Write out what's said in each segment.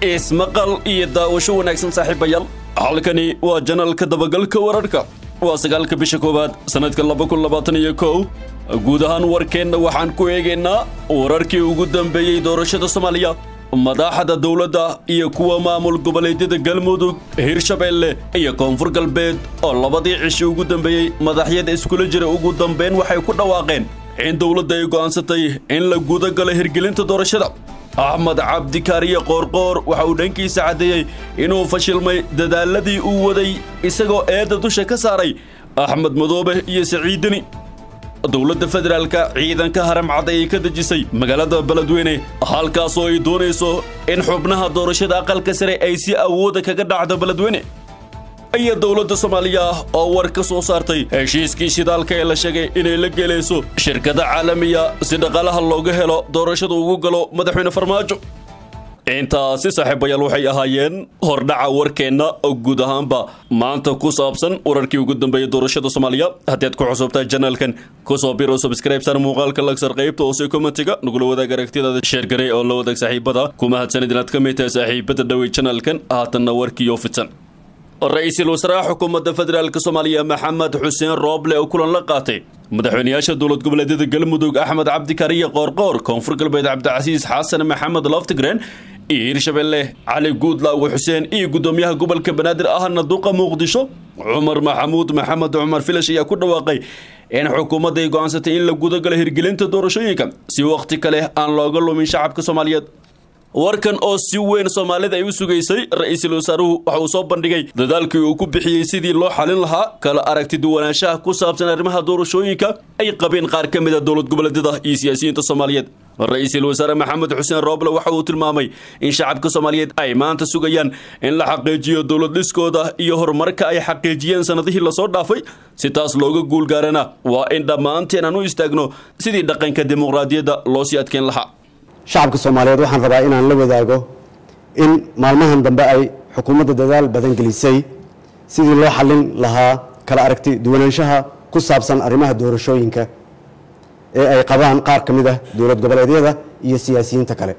ismaqal iyo daawasho wanaagsan saaxiibayaal halkani waa janalka dabagalka wararhka waa sagaalka bisha koowaad sannadka laba kun labaatan iyo kow guud ahaan warkeenna waxaan ku eegaynaa wararkii ugu dambeeyey doorashada soomaaliya madaxda dowladda iyo kuwa maamul goboleedyada galmudug hirshabeelle iyo koonfur galbeed oo labadii cishi ugu dambeeyey madaxyada iskula jira ugu dambeyn waxay ku dhawaaqeen in dowladda ay go'aansatay in la guda galo hirgelinta doorashada axmed cabdikaariye qoorqoor waxa uu dhankiisa caddeeyey inuu fashilmay dadaaladii uu waday isagoo eedda dusha ka saaray axmed madoobe iyo siciidini dowladda federaalka ciidanka haramcad ayay ka dejisay magaalada beledweyne halkaasoo ay doonayso in xubnaha doorashada aqalka sare ay si awooda kaga dhacdo beledweyne iyo dowladda soomaaliya oo war ka soo saartay heshiiskii shidaalka ee la sheegay inay la gelayso shirkada caalamiya si dhaqaalaha looga helo doorashada ugu galo madaxweyne farmaajo intaasi saaxiibayaal waxay ahaayeen hordhaca warkeenna oo guud ahaanba maanta ku saabsan wararkii ugu dambeeyey doorashada soomaaliya haddii aad ku cusubtahay janaalkan kusoo biro subscribesar muuqaalka lagsar qaybta hoose commentiga nagula wadaag aragtidaada sheergarey oo la wadaag saaxiibada kuma hadsanid inaad ka mid tahay saaxiibada dhowey janaalkan haatanna warkiioo fidsan ra-iisul wasaaraha xukuumadda federaalk soomaaliya maxamed xuseen rooble oo kulan la qaatay madaxweynayaasha dowlad goboleedyada galmudug axmed cabdikariye qoorqoor koonfur galbeed cabdicasiis xasan maxamed laftigreen iyo hirshabeelle cali guudlaawe xuseen iyo guddoomiyaha gobolka banaadir ahna duqa muqdisho cumar maxamuud maxamed cumar filash ayaa ku dhawaaqay in xukuumadda ay go'aansatay in la gudagalo hirgelinta doorashooyinka si wakhti kale aan looga lumin shacabka soomaaliyeed warkan oo si weyn soomaalida ay u sugaysay ra-iisul wasaaruhu waxa uu soo bandhigay dadaalkii uu ku bixiyey sidii loo xalin lahaa kala aragti duwanaanshaha ku saabsan arrimaha doorashooyinka ay qabeen qaar ka mid a dowlad goboleedyada iyo siyaasiyiinta soomaaliyeed ra-iisul wasaare maxamed xuseen rooble waxa uu tilmaamay in shacabka soomaaliyeed ay maanta sugayaan in la xaqiijiyo dowlad dhiskooda iyo horumarka ay xaqiijiyeen sannadihii lasoo dhaafay si taas looga guulgaarana waa in dhammaanteen aan u istaagno sidii dhaqanka dimuqraadiyadda loo sii adkeyn lahaa shacabka soomaaliyeed waxaan rabaa inaan la wadaago in maalmahan dambe ay xukuumadda dadaal badan gelisay sidii loo xallin lahaa kala aragti duwanaanshaha ku saabsan arrimaha doorashooyinka ee ay qabaan qaar ka mid ah dowlad goboleedyada iyo siyaasiyiinta kale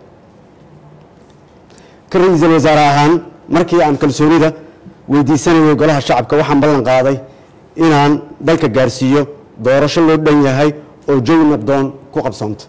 ka ra-iisul wasaare ahaan markii aan kalsoonida weydiisanayay golaha shacabka waxaan ballan qaaday inaan dalka gaarsiiyo doorasho loo dhan yahay oo jawi nabdoon ku qabsoonta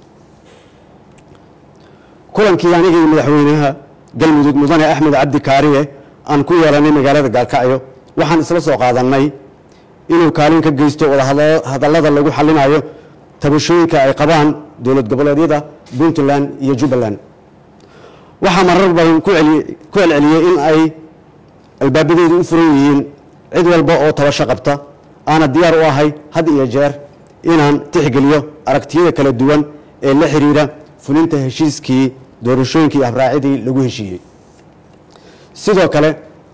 kulankii anigii madaxweynaha galmudug mudane axmed cabdi kaariye aan ku yeelanay magaalada gaalkacyo waxaan isla soo qaadannay inuu kaalin ka geysto wadahadallada lagu xallinayo tabashooyinka ay qabaan dowlad goboleedyada puntland iyo jubbaland waxaa marar badan ku celceliyey in ay albaabadeedu u furan yihiin cid walba oo tabasho qabta aana diyaar u ahay had iyo jeer inaan tixgeliyo aragtiyada kala duwan ee la xiriira fulinta heshiiskii doorashooyinkii habraacidii lagu heshiiyey sidoo kale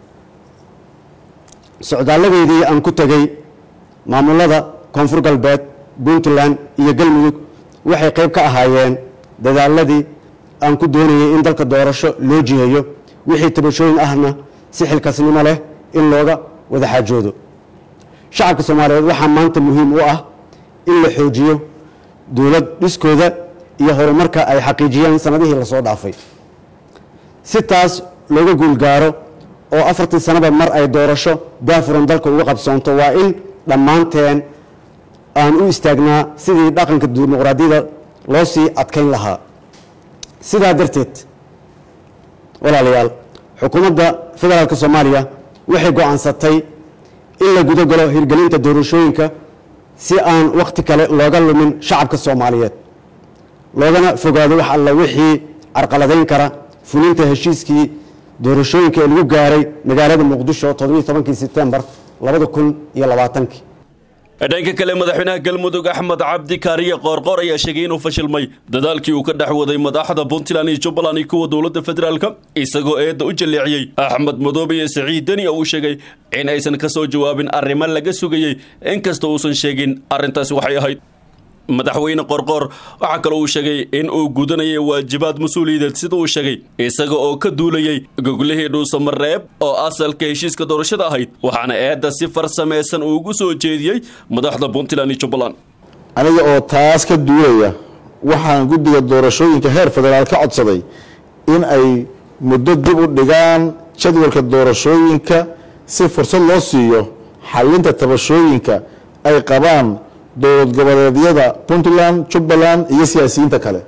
socdaaladeedii aan ku tegey maamulada koonfur galbeed puntland iyo galmudug waxay qayb ka ahaayeen dadaaladii aan ku doonayay in dalka doorasho loo jiheeyo wixii tabashooyin ahna si xilkasnimo leh in looga wada xaajoodo shacabka soomaaliyeed waxaa maanta muhiim u ah in la xoojiyo dowlad dhiskooda iyo horumarka ay xaqiijiyeen sanadihii lasoo dhaafay si taas looga guulgaaro oo afartii sanaba mar ay doorasho daafuran dalka uga qabsoonto waa in dhammaanteen aan u istaagnaa sidii dhaqanka dimuqraadiyada loo sii adkayn lahaa sidaa darteed walaalayaal xukuumadda federaalk soomaaliya waxay go-aansatay in la guda galo hirgelinta doorashooyinka si aan wakhti kale looga lumin shacabka soomaaliyeed loogana fogaado wax alla wixii carqaladayn kara fulinta heshiiskii doorashooyinka ee lagu gaaray magaalada muqdisho toddobiiy tobankii sebtembar labada kun iyo labaatankii dhanka kale madaxweynaha galmudug axmed cabdi kaariye qoorqoor ayaa sheegay inuu fashilmay dadaalkii uu ka dhex waday madaxda puntland iyo jubbaland iyo kuwa dowladda federaalka isagoo eedda u jaleeciyey axmed madoobe iyo siciid deni oo uu sheegay in aysan ka soo jawaabin arrimo laga sugayey inkasta uusan sheegin arrintaasi waxay ahayd madaxweyne qorqoor waxaa kaloo uu sheegay in uu gudanayay waajibaad mas-uuliyadeed sida uu sheegay isaga oo ka duulayay goglihii dhuusamareeb oo asalka heshiiska doorashada ahayd waxaana eedda si farsamaysan uugu soo jeediyey madaxda puntland iyo jubbaland aniga oo taas ka duulaya waxaan guddiga doorashooyinka heer federaal ka codsaday in ay muddo dib u dhigaan jadwalka doorashooyinka si fursad loo siiyo xalinta tabashooyinka ay qabaan dowlad goboleedyada puntland jubbaland iyo siyaasiyiinta kale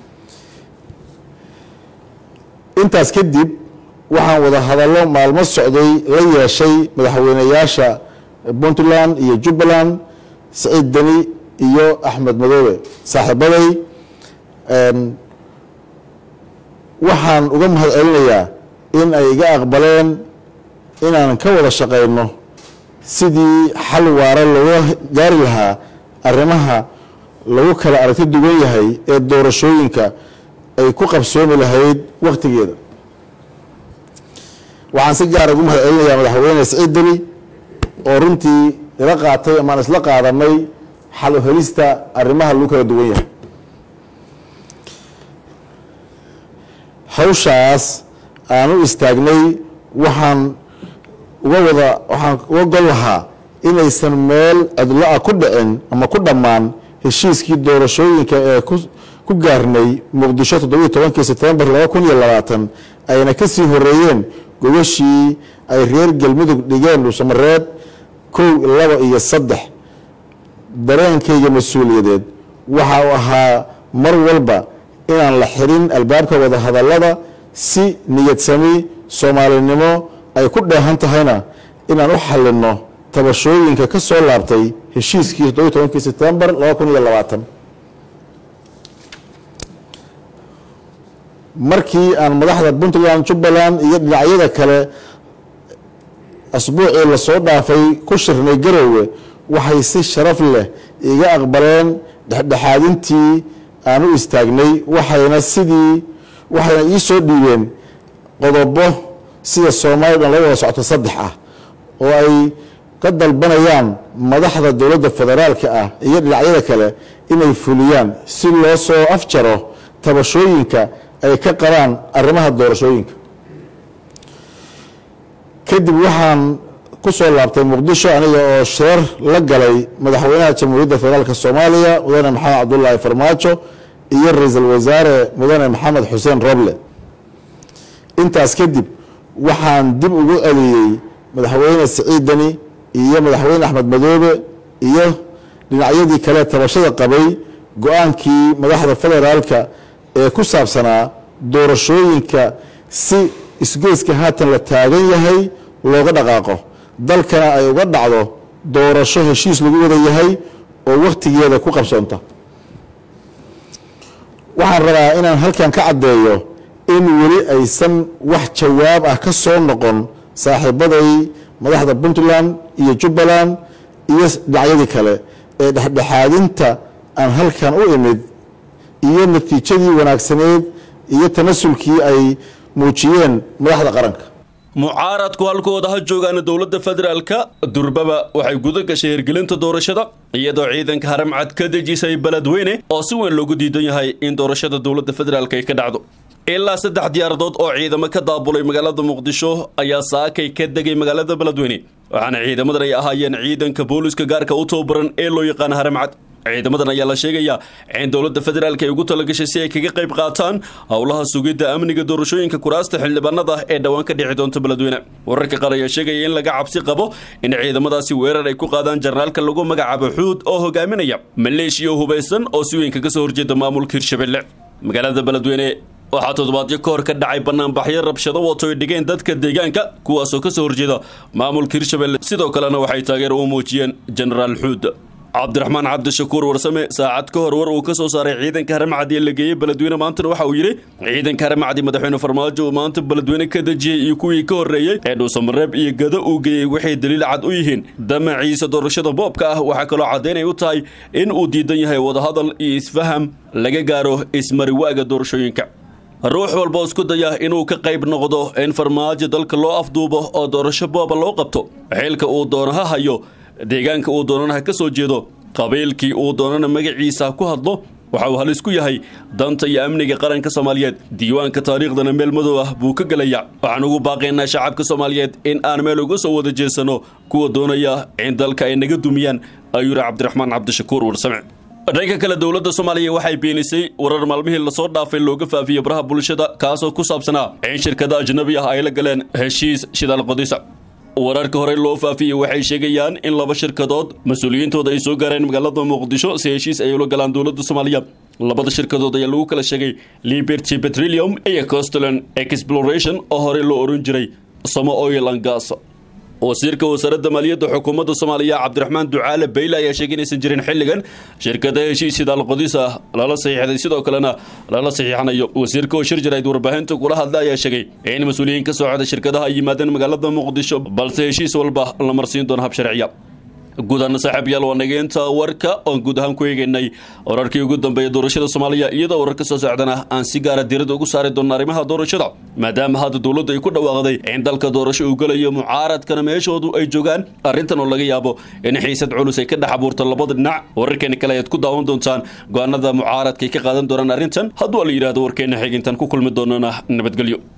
intaas kadib waxaan wada hadallo maalmo socday la yeeshay madaxweyneyaasha puntland iyo jubbaland siciid deni iyo axmed madoobe saaxiibaday waxaan uga mahad celinayaa in ay iga aqbaleen inaan ka wada shaqayno sidii xal waara looga gaari lahaa arrimaha lagu kala aragti duwan yahay ee doorashooyinka ay ku qabsoomi lahayd wakhtigeeda waxaan si gaara ugu mahad celinayaa madaxweyne siciid deni oo runtii ila qaatay amaan isla qaadanay xal u helista arrimaha lagu kala duwan yahay hawshaas aan u istaagnay waxaan uga wada waxaan uga gol lahaa inaysan meel cidlo-a ku dhicin ama ku dhammaan heshiiskii doorashooyinka ee ku gaarnay muqdisho toddobiyo tobankii sebtembar laba kun iyo labaatan ayna ka sii horeeyeen gogashii ay reer galmudug dhigeen dhuusamareeb kow laba iyo saddex dareenkayga mas-uuliyadeed waxa uu ahaa mar walba inaan la xirin albaabka wada hadallada si niyadsami soomaalinimo ay ku dheehan tahayna inaan u xalinno tabashooyinka ka soo laabtay heshiiskii toddobiyo tobankii sebtembar laba kun iyo labaatan markii aan madaxda puntland jubbaland iyo dhinacyada kale asbuucii lasoo dhaafay ku shirnay garoowe waxay si sharaf leh iga aqbaleen dhexdhexaadintii aan u istaagnay waxayna sidii waxayna ii soo dhiibeen qodobo sida soomaalida la wada socto saddex ah oo ay ka dalbanayaan madaxda dowladda federaalka ah iyo dhinacyada kale inay fuliyaan si loo soo afjaro tabashooyinka ay ka qabaan arrimaha doorashooyinka kadib waxaan ku soo laabtay muqdisho aniga oo shirar la galay madaxweynaha jamhuuriyadda federaalk soomaaliya mudane maxamed cabdulaahi farmaajo iyo ra-iisul wasaare mudane maxamed xuseen roble intaas kadib waxaan dib ugu celiyey madaxweyne siciid deni iyo madaxweyne axmed madoobe iyo dhinacyadii kale tabashada qabay go-aankii madaxda federaalka ee ku saabsanaa doorashooyinka si isgoyska haatan la taagan yahay looga dhaqaaqo dalkana ay uga dhacdo doorasho heshiis lagu wada yahay oo wakhtigeeda ku qabsoonta waxaan rabaa inaan halkan ka caddeeyo in weli aysan wax jawaab ah ka soo noqon saaxiibaday madaxda puntland iyo jubbaland iyo dhinacyadii kale ee dhexdhexaadinta aan halkan u imid iyo natiijadii wanaagsaneed iyo tanasulkii ay muujiyeen madaxda qaranka mucaaradku halkooda ha joogaan dowladda federaalka durbaba waxay guda gashay hirgelinta doorashada iyadoo ciidanka haramcad ka dejisay beledweyne oo si weyn loogu diidan yahay in doorashada dowladda federaalk ay ka dhacdo ilaa saddex diyaaradood oo ciidamo ka daabulay magaalada muqdisho ayaa saakay ka degay magaalada beledweyne waxaana ciidamadan ay ahaayeen ciidanka booliska gaarka u tababaran ee loo yaqaana haramcad ciidamadan ayaa la sheegayaa in dowladda federaalk ay ugu talagashay si ay kaga qayb qaataan howlaha sugidda amniga doorashooyinka kuraasta xildhibaanada ee dhowaan ka dhici doonta beledweyne wararka qaar ayaa sheegaya in laga cabsi qabo in ciidamadaasi weerar ay ku qaadaan jarnaalka lagu magacaabo xuud oo hogaaminaya maleeshiya hubaysan oo si weyn kaga soo horjeeda maamulka hirshabelle magaalada beledweyne waxaa toddobaadyo ka hor ka dhacay banaanbaxyo rabshado wato ay dhigeen dadka deegaanka kuwaasoo ka soo horjeeda maamulka hirshabelle sidoo kalena waxay taageer u muujiyeen jenaraal xuud cabdiraxmaan cabdishakuur warsame saacad ka hor war uu ka soo saaray ciidanka haramcadi ee la geeyey beledweyne maantana waxa uu yidhi ciidanka haramcadi madaxweyne farmaajo uu maanta beledweyne ka dejiyey iyo kuwii ka horreeyey ee dhuusamareeb iyo gado uu geeyey waxay daliil cad u yihiin damaciisa doorashada boobka ah waxaa kaloo caddaynay u tahay in uu diidan yahay wadahadal iyo isfaham laga gaaro ismariwaaga doorashooyinka ruux walba isku daya inuu ka qayb noqdo in farmaajo dalka loo afduubo oo doorasho booba loo qabto xilka uu doono ha hayo deegaanka uu doonana ha ka soo jeedo qabiilkii uu doonana magaciisa ku hadlo waxa uu halis ku yahay danta iyo amniga qaranka soomaaliyeed diiwaanka taariikhdana meel madow ah buu ka gelaya waxaan ugu baaqaynaa shacabka soomaaliyeed in aan meel uga soo wada jeesano kuwa doonaya in dalka ay naga dumiyaan ayuu yidhi cabdiraxmaan cabdishakuur warsame dhanka kale dowladda soomaaliya waxay beenisay warar maalmihii lasoo dhaafay looga faafiyey baraha bulshada kaasoo ku saabsanaa in shirkada ajnabi ah ay la galeen heshiis shidaal qodisa wararka hore loo faafiyey waxay sheegayaan in laba shirkadood mas-uuliyiintooda ay soo gaareen magaalada muqdisho si heshiis ay ula galaan dowladda soomaaliya labada shirkadood ayaa lagu kala sheegay liberty petroleum iyo costaland exploration oo horey loo oran jiray somo oil and gas wasiirka wasaaradda maaliyadda xukuumadda soomaaliya cabdiraxmaan ducaale bayle ayaa sheegay inaysan jirin xilligan shirkada heshiis hidaal qodis ah lala saxiixday sidoo kalena lala saxiixanayo wasiirka oo shir jirayd warbaahinta kula hadla ayaa sheegay in mas-uuliyiin ka socda shirkadaha ay yimaadeen magaalada muqdisho balse heshiis walba la marsiin doono hab sharciya guud ahaan saaxiibyaal waa nageynta warka oon guud ahaan ku eegaynay wararkii ugu dambeeya doorashada soomaaliya iyadoo wararka soo socdana aan si gaara diiradda ugu saari doonno arrimaha doorashada maadaama hadda dowladdu ay ku dhawaaqday in dalka doorasho uu gelayo mucaaradkana meeshoodu ay joogaan arrintan oo laga yaabo in xiisad culus ay ka dhex abuurto labada dhinac wararkeena kale ayaad ku daawan doontaan go-aanada mucaaradka ay ka qaadan doonaan arrintan hadduu la yidhahdo warkeena xigintan ku kulmi doonana nabadgelyo